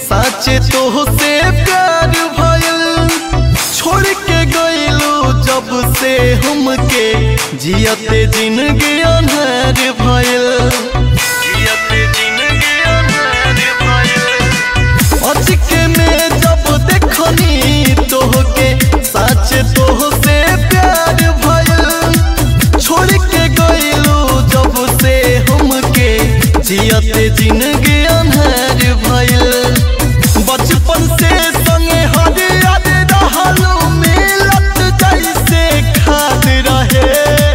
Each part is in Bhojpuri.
साचे तो से प्यार भयल छोड़ के गइलू जब से हमके जियते जिंदगी अनहर भयल जियते जिंदगी अनहर भयल अचके में जब देखनी तोहके साचे तो से प्यार भयल छोड़ के गइलू जब से हमके जियते जिंदगी अनहर भयल बचपन से संगे हर याद रहलू मिलत जैसे खाद रहे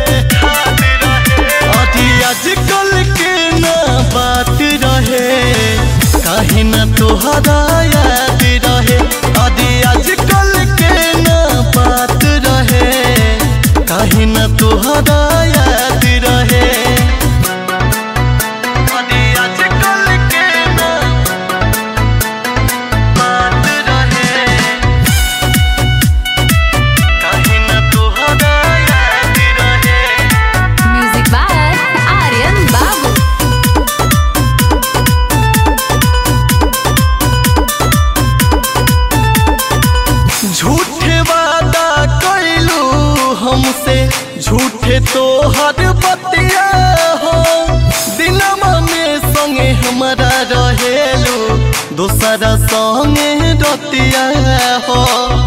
अभी आजकल के ना बात रहे काहे ना तोहरा याद रहे अभी आजकल के ना बात रहे काहे ना तोहरा याद रहे अभी आजकल के ना बात रहे काहे ना तोहरा याद रहे Music by Aryan Babu. झूठे वादा कैलू हमसे झूठे तो हर बतिया हो दिनमा में संगे हमारा रहेलू दूसरा संगे रतिया हो